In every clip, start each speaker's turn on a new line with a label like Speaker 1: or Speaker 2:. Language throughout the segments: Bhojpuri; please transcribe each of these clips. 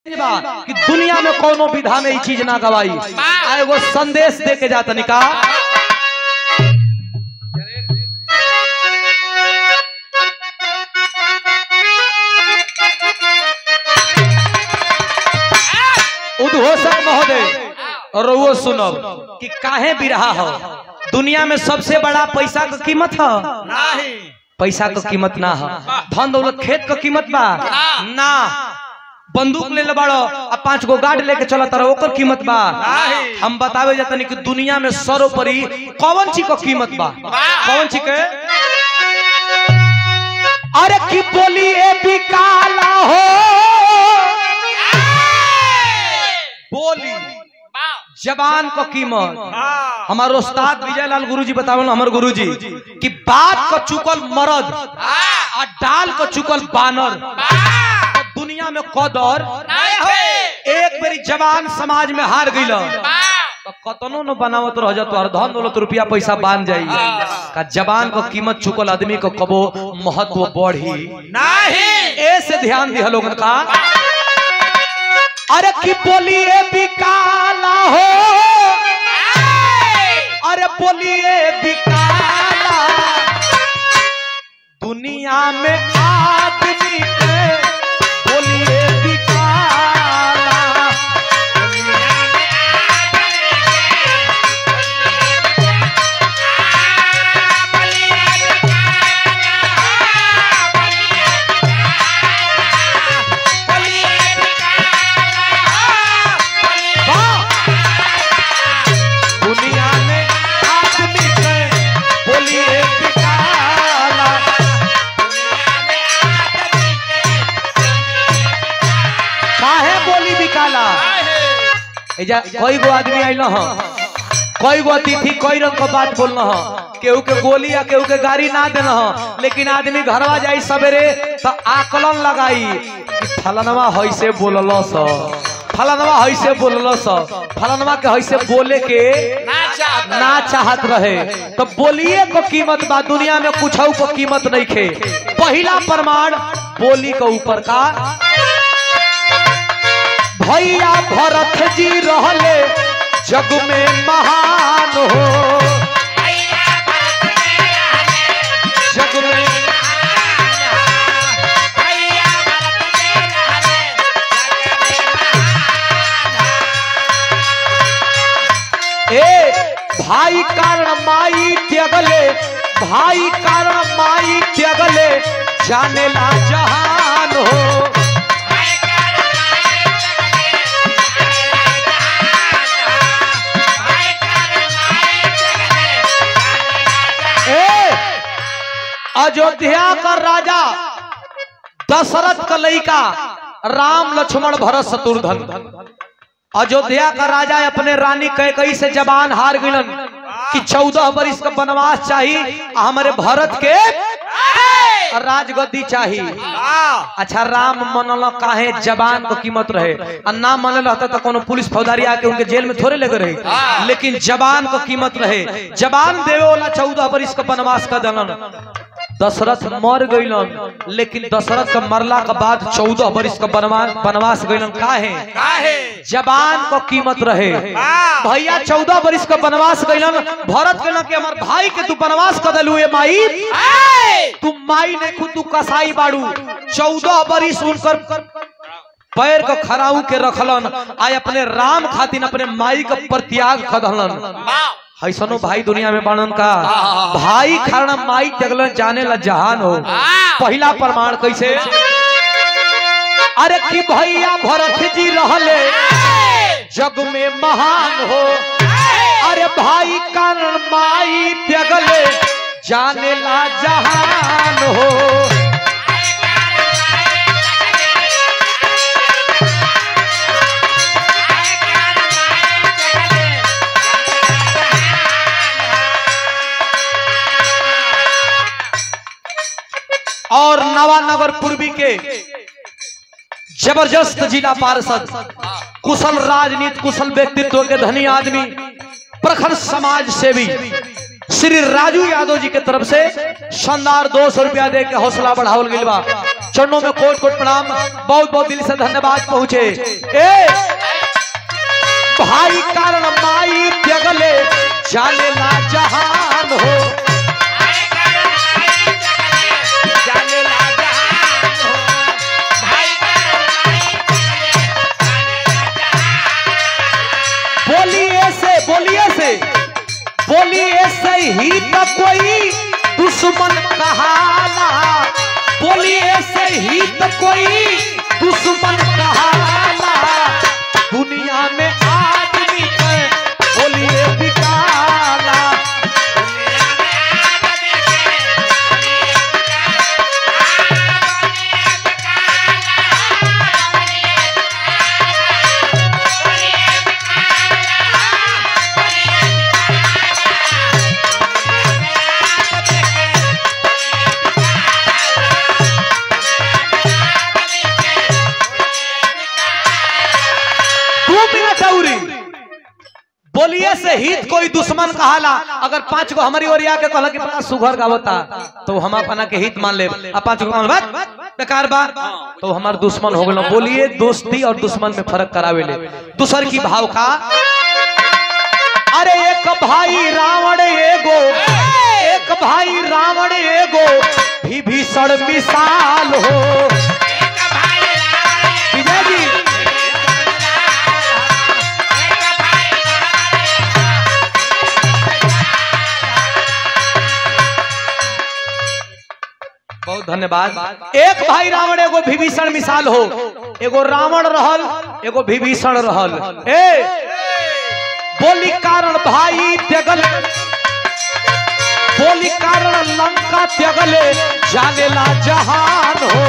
Speaker 1: बा कि दुनिया में कोनो विधा में ई चीज ना गवाई आ एगो संदेश दे के जाता निका उद्घोषक महोदय रउओ सुनब कि काहे बिरहा हो दुनिया में सबसे बड़ा पैसा का कीमत है
Speaker 2: नहीं
Speaker 1: पैसा का कीमत ना है धन दौलत खेत का कीमत बा ना बंदूक ले ले बाड़ो आ पांच गो गार्ड लेके चला तारा ओकर कीमत बा
Speaker 2: नहीं।
Speaker 1: हम बतावे जातनी कि दुनिया में सर्वोपरि कौन चीज का कीमत बा कौन चीज के अरे की बोली ए बिकाला हो बोली जबान का कीमत
Speaker 2: हाँ
Speaker 1: हमारे उस्ताद विजय लाल गुरु जी बतावल हमार गुरु जी कि बात का चुकल मरद आ डाल का चुकल बानर तो दुनिया में कदर एक बेरी जवान समाज में हार गईल तो कतनो न बनावत रह जा तोहर धन दौलत रुपया पैसा बान जाई का जवान को कीमत चुकल आदमी को कबो महत्व बढ़ी
Speaker 2: नहीं
Speaker 1: ए से ध्यान दिया लोगन का अरे की बोलिए बिकाला हो अरे बोलिए बिकाला दुनिया में आदमी के बोलिए बिकाला वाह! दुनिया में आदमी के बोलिए बिकाला काहे बोली बिकाला एजा कई गो आदमी आइल ह कई गो अतिथि कई रंग का बात बोल ह केहू के गोली या केहू के गाड़ी ना देन ह लेकिन आदमी घरवा जाई सवेरे तो आकलन लगाई कि फलनवा हैसे बोलल स फलनवा हैसे बोलल स फलनवा के हैसे बोले के ना चाहत रहे तो बोलिए को कीमत बा दुनिया में कुछ को कीमत नहीं खे पहला प्रमाण बोली के ऊपर का भैया भरत जी रहले जग में महान हो जग में ए भाई कारण माई त्यागले भाई कारण माई त्यागले जाने ला जहान हो ए अयोध्या का राजा दशरथ का लड़का राम लक्ष्मण भरत शत्रुघ्न अयोध्या का राजा अपने रानी कैकई से जबान हार गइलन कि चौदह बरिस का वनवास चाहिए आ हमारे भरत के राजगद्दी चाहिए अच्छा राम मनल काहे जबान को कीमत रहे आ ना मनल रहता तो कोनो पुलिस फौजदारी आके उनके जेल में थोड़े लगे रहे लेकिन जबान को कीमत रहे जबान देवे वाला चौदह बरिस का वनवास का दलन दशरथ मर गइलन लेकिन दशरथ का मरला के बाद चौदह बरिस का वनवास वनवास गइलन काहे जबान को कीमत रहे भैया चौदह बरिस का वनवास गइलन भरत कहलन कि हमार भाई के तू वनवास कर देलू ए माई तू माई ने खुद तू कसाई बाड़ू चौदह बरिस उनकर पैर को खराऊ के रखलन आय अपने राम खातिर अपने माई का प्रत्याग खदलन हैसनो भाई दुनिया में बनन का भाई कारण माई तगलन जाने ला जहान हो पहला प्रमाण कैसे अरे कि भैया भरत जी रहले जग में महान हो अरे भाई कारण माई त्यागले जाने ला जहान हो और नवानगर पूर्वी के जबरदस्त जिला पार्षद कुशल राजनीति कुशल व्यक्तित्व के धनी आदमी प्रखर समाज सेवी श्री राजू यादव जी के तरफ से शानदार दो सौ रुपया दे के हौसला बढ़ावल गई बा चरणों में कोट कोट प्रणाम बहुत बहुत दिल से धन्यवाद पहुंचे ए भाई कारण माई जगले जाले ना जहान हो बोलिए से बोलिए से बोलिए से ही तो कोई दुश्मन कहाला बोलिए से ही तो कोई दुश्मन कहाला दुनिया में आदमी के बोलिए बिकाला दू मिनट औरी बोलिए से हित कोई दुश्मन कहाला अगर पांच गो हमारी ओर आके कहला कि बड़ा सुघर गावता तो हम अपना के हित मान ले आ पांच गो बात बेकार बा तो हमार दुश्मन हो गलो बोलिए दोस्ती और दुश्मन में फर्क करावे ले दूसर की भाव का अरे एक भाई रावण एगो एक भाई रावण एगो विभीषण मिसाल हो विजय जी बहुत धन्यवाद एक भाई रावण एगो विभीषण मिसाल हो एगो रावण रहल एगो विभीषण रहल ए बोली कारण भाई त्यागल बोली कारण लंका त्यागले जानेला जहान हो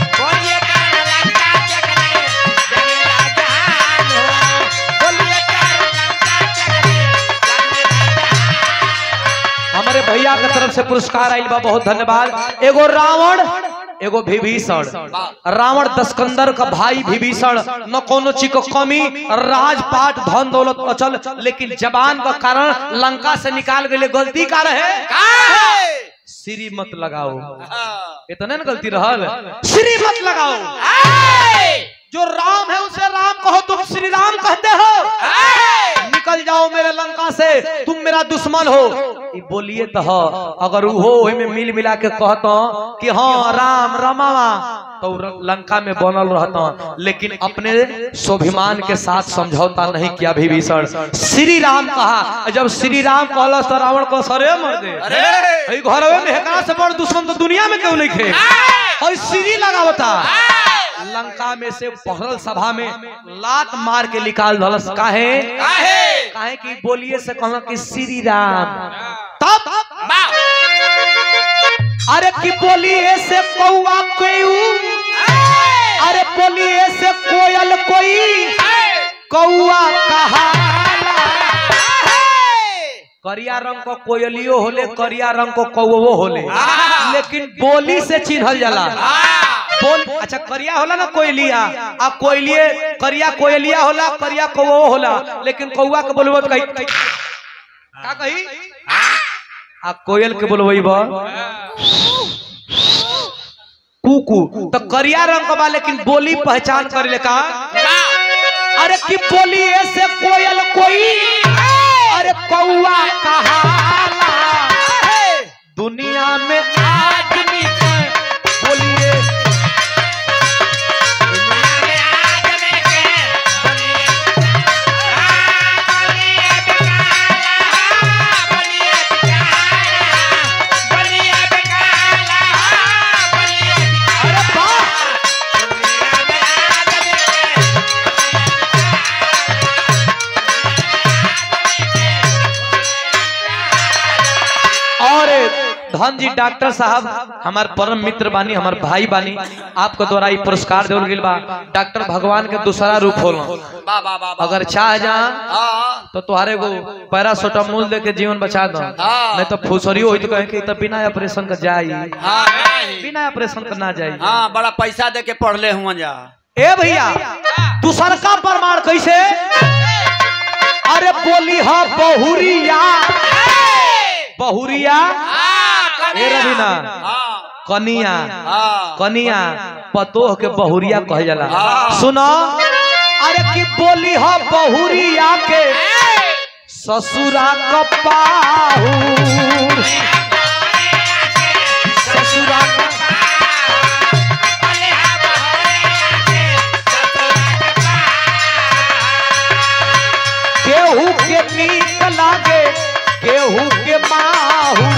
Speaker 1: हमारे भैया के तरफ से पुरस्कार आइल बा बहुत धन्यवाद एगो रावण एगो विभीषण रावण दस्कंदर का भाई विभीषण न कोनो चीज को कमी राजपाट धन दौलत अचल लेकिन जबान का कारण लंका से निकाल गए गलती का रहे श्री मत लगाओ इतने न गलती रहल श्री मत लगाओ जो राम है उसे राम कहो तुम श्री राम कहते हो निकल जाओ मेरे लंका से तुम मेरा दुश्मन हो ई बोलिए तो हो अगर वो ओहि में मिल मिला के कहता कि हाँ राम रमावा तो र- लंका में बनल रहता लेकिन अपने स्वाभिमान के साथ समझौता नहीं किया विभीषण श्री राम कहा जब श्री राम कहला तो रावण को सरे मर दे ई घरवे में हेकरा से बड़ दुश्मन तो दुनिया में क्यों नहीं खे और श्री लगावता लंका में से पहरल सभा में लात मार के निकाल धलस काहे काहे कि बोलिए से कहला कि श्री राम तब अरे कि बोलिए से कौआ कोई अरे बोलिए से कोयल कोई कौआ कहाला करिया रंग को कोयलियो होले करिया रंग को कौवो होले लेकिन बोली से चिन्हल जाला बोल अच्छा करिया होला ना कोयलिया आ कोयलिए करिया कोयलिया होला करिया कौवो होला लेकिन कौआ के बोलबो तो कही का कही आ कोयल के बोलबई बा कुकू तो करिया रंग का बा लेकिन बोली पहचान करे ले का अरे की बोली ऐसे कोयल कोई अरे कौआ कहाला दुनिया में आदमी के बोलिए अरे वाह और धन जी डॉक्टर साहब हमार परम मित्र बानी हमार भाई बानी आपके द्वारा ई पुरस्कार देवल गेल बा डॉक्टर भगवान के दूसरा रूप होला अगर चाह जा तो तुहारे को पैरासोटामोल दे के जीवन बचा दो
Speaker 2: हाँ।
Speaker 1: नहीं तो फुसरी होई तो कहे कि तो बिना ऑपरेशन का जाई बिना ऑपरेशन का ना जाई
Speaker 2: हाँ बड़ा पैसा दे के पढ़ले हुआ जा
Speaker 1: ए भैया दूसर का प्रमाण कैसे अरे बोली हा बहुरिया बहुरिया ए रवीना कनिया
Speaker 2: हाँ
Speaker 1: कनिया पतोह के बहुरिया कह जाला
Speaker 2: हाँ।
Speaker 1: सुनो अरे की बोली हो बहुरिया के ससुरा कपाहू ससुरा क- केहू के नीक लागे केहू के माहू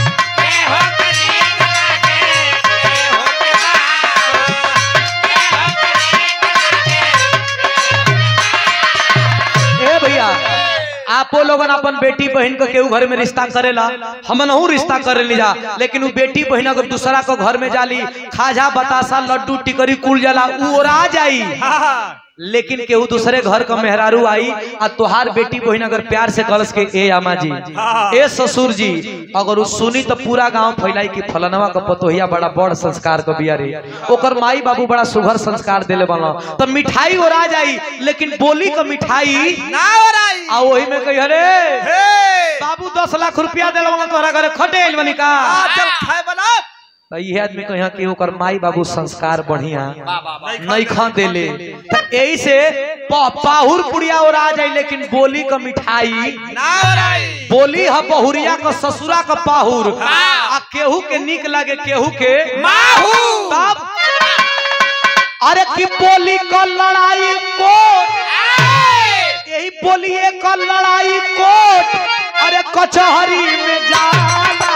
Speaker 1: ए भैया आपो लोगन अपन बेटी बहन के केहू घर में रिश्ता करेला हम नहू रिश्ता करे ली जा लेकिन वो बेटी बहन अगर दूसरा को घर में जाली खाजा बतासा लड्डू टिकरी कुल जाला उ ओरा जाई लेकिन केहू दूसरे घर का मेहरारू आई आ तोहार बेटी बहन अगर प्यार से कलस के ए आमा जी ए ससुर जी अगर उ सुनी तो पूरा गांव फैलाई कि फलनवा का पतोहिया बड़ा बड़ संस्कार का बिया रे ओकर माई बाबू बड़ा सुघर संस्कार देले बना तो मिठाई ओरा जाई लेकिन बोली का मिठाई
Speaker 2: ना हो रही
Speaker 1: आ वही में कही अरे
Speaker 2: हे
Speaker 1: बाबू दस लाख रुपया दिल तोहरा घरे खटे आइल बनी का
Speaker 2: आ, चल खाए बना
Speaker 1: तो ये आदमी कहिया कि ओकर माई बाबू संस्कार बढ़िया
Speaker 2: वाह, वाह, वाह।
Speaker 1: नहीं खा देले तो यही से प- पाहुर पुड़िया और आ जाए लेकिन बोली का मिठाई
Speaker 2: ना हो रही
Speaker 1: बोली ह बहुरिया का ससुरा का पाहुर
Speaker 2: हाँ।
Speaker 1: आ केहू के निक लगे केहू के
Speaker 2: माहू
Speaker 1: तब अरे की बोली का लड़ाई कोट यही बोलिए का लड़ाई कोट अरे कचहरी में जाला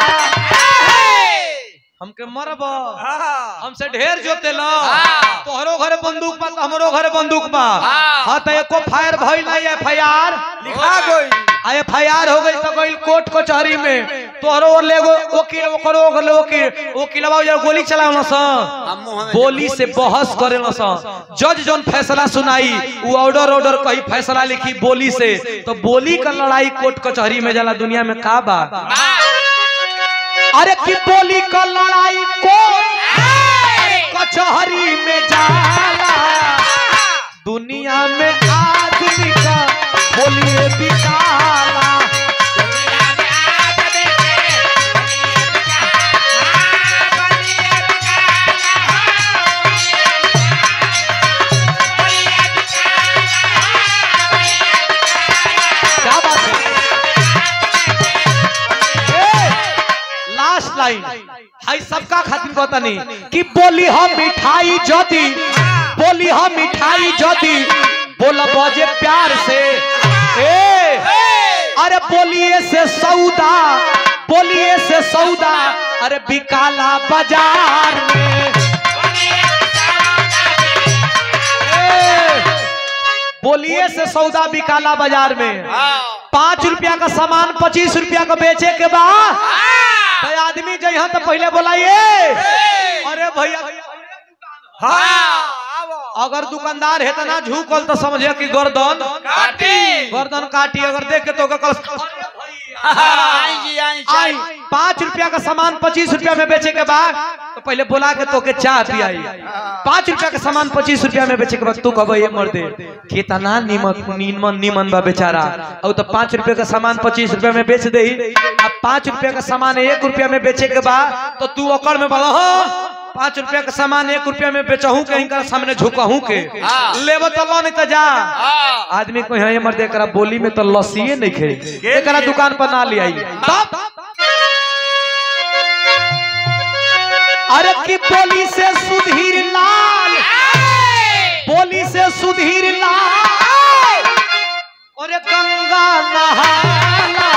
Speaker 1: हमके मरब हमसे ढेर जोते लो
Speaker 2: हाँ।
Speaker 1: तोहरो घरे बंदूक बा तो हमरो घरे बंदूक बा
Speaker 2: हाँ।
Speaker 1: हाँ तो एको फायर भइल नहीं एफ आई आर
Speaker 2: लिखा गई
Speaker 1: आ एफ आई आर हो गई तो गई कोर्ट कचहरी में तोहरो और लेगो वकील ओकरो ओकरो वकील वकीलवा जब गोली चलावल स
Speaker 2: हम मुंह में
Speaker 1: बोली से बहस करेल स जज जोन फैसला सुनाई वो ऑर्डर ऑर्डर कही फैसला लिखी बोली से तो बोली का लड़ाई कोर्ट कचहरी में जाला दुनिया में का बा अरे की बोली का लड़ाई कोर्ट कचहरी में जाला दुनिया में आदमी का बोलिए बिकाला क्या बात है लास्ट लाइन हाई सबका खातिर पता नहीं कि बोली हम मिठाई ज्योति बोली हम मिठाई ज्योति बोला बजे प्यार से ए अरे बोलिए से सौदा बोलिए से सौदा अरे बिकाला बाजार में ए, बोलिए से सौदा बिकाला बाजार में पाँच रुपया का सामान पच्चीस रुपया का बेचे के बाद तो आदमी जइहा तो पहले बोलाइए अरे भैया अगर दुकानदार है तो ना झुकल तो समझे कि गर्दन गर्दन काटी अगर देख के तो ओकर कल
Speaker 2: आई जी आई
Speaker 1: आई पाँच रुपया का सामान पच्चीस रुपया में बेचे के बाद तो पहले बोला के तो के चाय पियाई पाँच रुपया का सामान पच्चीस रुपया में बेचे के बाद तू कब ये मर दे कितना नीमन नीमन नीमन बा बेचारा और तो पाँच रुपया का सामान पच्चीस रुपया में बेच दे अब पाँच रुपया का सामान एक रुपया में बेचे के बाद तो तू ओकर में बोला हो पाँच रुपया का सामान एक रुपया में बेचहू के इनका सामने झुकहू के
Speaker 2: हाँ।
Speaker 1: लेब तो लो नहीं तो जा
Speaker 2: हाँ।
Speaker 1: आदमी को यहाँ मर एकरा बोली में तो लस्सिए नहीं खे एकरा दुकान पर ना ले आई तब अरे की बोली से सुधीर लाल बोली से सुधीर लाल अरे गंगा नहाला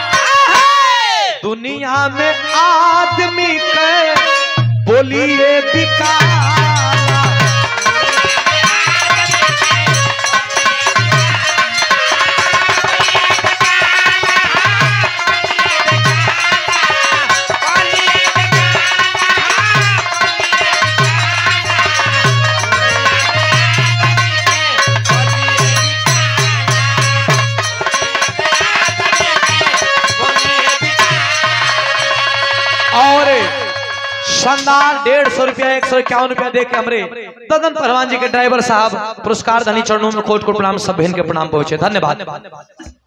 Speaker 1: दुनिया में आदमी के बोलिए बिकाला और शानदार डेढ़ सौ रुपया एक सौ इक्यावन रुपया दे के हमरे ददन पहलवान जी के ड्राइवर साहब पुरस्कार धनी चरणों में कोट कोट प्रणाम सब बहन के प्रणाम पहुंचे धन्यवाद